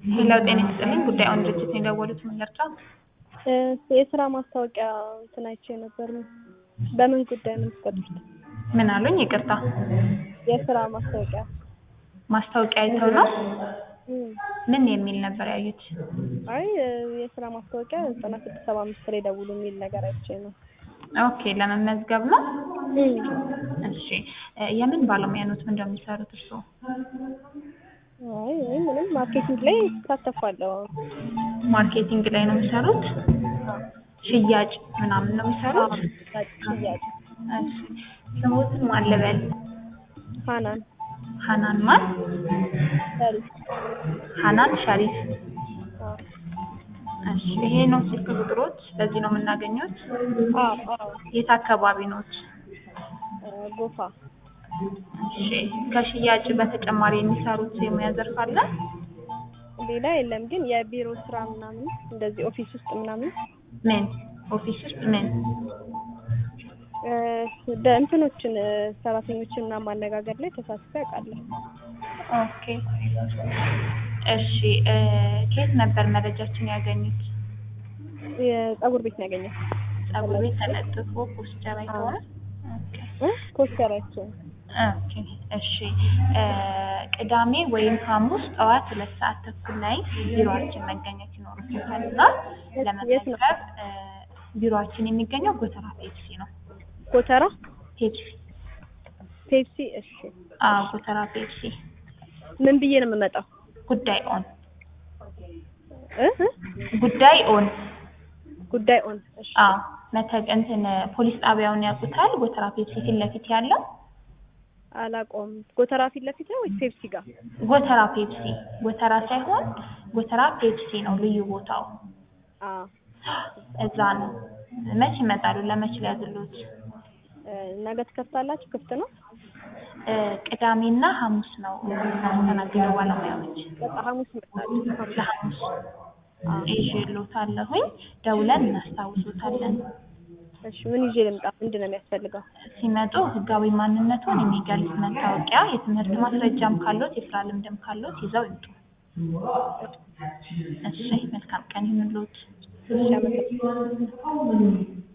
ሌላው ጤና ይስጥልኝ ጉዳዩን ድርጅት ነው የደወሉት ምን ልርዳ? የስራ ማስታወቂያ እንትን አይቼ ነበር። በምን ጉዳይ ነው የምትቀጥሩት? ምን አሉኝ? ይቅርታ የስራ ማስታወቂያ ማስታወቂያ አይተው ነው? እም፣ ምን የሚል ነበር ያዩት? አይ የስራ ማስታወቂያ ዘጠና ስድስት ሰባ አምስት ላይ ደውሉ የሚል ነገር አይቼ ነው። ኦኬ ለመመዝገብ ነው? እም፣ እሺ እ የምን ባለሙያ ኖት? ምን እንደሚሰሩት እርስዎ? አይ እኔ ምንም ማርኬቲንግ ላይ እሳተፋለሁ። ማርኬቲንግ ላይ ነው የሚሰሩት? ሽያጭ ምናምን ነው የሚሰሩት? ሽያጭ እሺ ስሞትን ማን ልበል? ሀናን ሀናን ማን? ሰሪፍ ሀናን ሸሪፍ። አዎ እሺ ይሄ ነው ስልክ ቁጥሮች? በዚህ ነው የምናገኘት? አዎ አዎ የት አካባቢ ኖት? እ ጎፋ እሺ ከሽያጭ በተጨማሪ የሚሰሩት የሙያ ዘርፍ አለ? ሌላ የለም ግን የቢሮ ስራ ምናምን እንደዚህ ኦፊስ ውስጥ ምናምን ምን ኦፊስ ውስጥ ምን? እ በእንትኖችን እ ሰራተኞችን ምናምን ማነጋገር ላይ ተሳትፌ አውቃለሁ። ኦኬ እሺ እ ከየት ነበር መረጃችን ያገኙት? የፀጉር ቤት ነው ያገኘው ፀጉር ቤት ተለጥፎ ፖስተር አይተዋል? ኦኬ እ ፖስተራቸው ኦኬ እሺ እ ቅዳሜ ወይም ሐሙስ ጠዋት ሁለት ሰዓት ተኩል ላይ ቢሮአችን መገኘት ይኖርበታል እና ለመመዝገብ እ ቢሮአችን የሚገኘው ጎተራ ፔፕሲ ነው። ጎተራ ፔፕሲ ፔፕሲ እሺ አዎ ጎተራ ፔፕሲ ምን ብዬ ነው የምመጣው ጉዳይ ኦን እ እ ጉዳይ ኦን ጉዳይ ኦን እሺ አዎ መተግ እንትን ፖሊስ ጣቢያውን ያውቁታል? ጎተራ ፔፕሲ ፊት ለፊት ያለው አላውቀውም ጎተራ ፊት ለፊት ነው ወይስ ፔፕሲ ጋር ጎተራ ፔፕሲ ጎተራ ሳይሆን ጎተራ ፔፕሲ ነው ልዩ ቦታው አ እዛ ነው። መች ይመጣሉ? ለመች ሊያዝሉት? እ ነገ ትከፍታላችሁ ክፍት ነው እ ቅዳሜና ሐሙስ ነው የምናስተናግደው ባለሙያዎች። በቃ ሐሙስ እመጣለሁ ለሐሙስ ይዤልዎታለሁኝ ደውለን እናስታውሶታለን። እሺ ምን ይዤ ልምጣ ምንድን ነው የሚያስፈልገው ሲመጡ ህጋዊ ማንነቱን የሚገልጽ መታወቂያ፣ የትምህርት ማስረጃም ካሎት የስራ ልምድም ካሎት ይዘው ይምጡ። እሺ መልካም ቀን ይሁንልዎት። እሺ አመሰግናለሁ